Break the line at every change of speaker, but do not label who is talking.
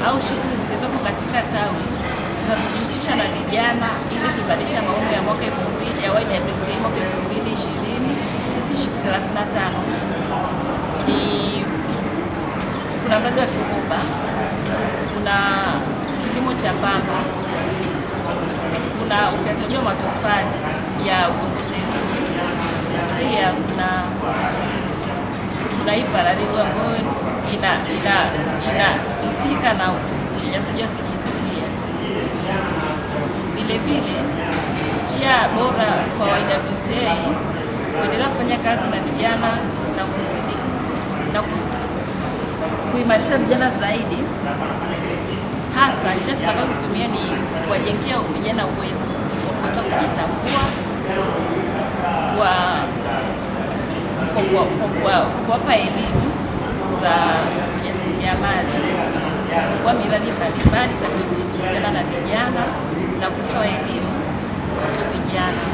au shughuli zilizopo katika tawi zinazojihusisha na vijana ili kuimarisha maono ya mwaka 2000 ya YWCA mwaka 2020 35 ni kuna mradi wa Kiruba, kuna kilimo cha pamba, kuna ufyatuaji wa matofali ya udongo theluji, pia kuna kuna hii pararibu ambayo ina ina inahusika na unyanyasaji wa kijinsia. Vile vile njia bora kwa YWCA kuendelea kufanya kazi na vijana na kuzidi na ku- kuimarisha vijana zaidi, hasa njia tutakazozitumia ni kuwajengea vijana uwezo wa kuweza kujitambua kwa kwa kuwa- kwa kuwa- kuwapa elimu za ujasiriamali, kufungua miradi mbalimbali itakayohusiana na vijana na kutoa elimu kuhusu vijana.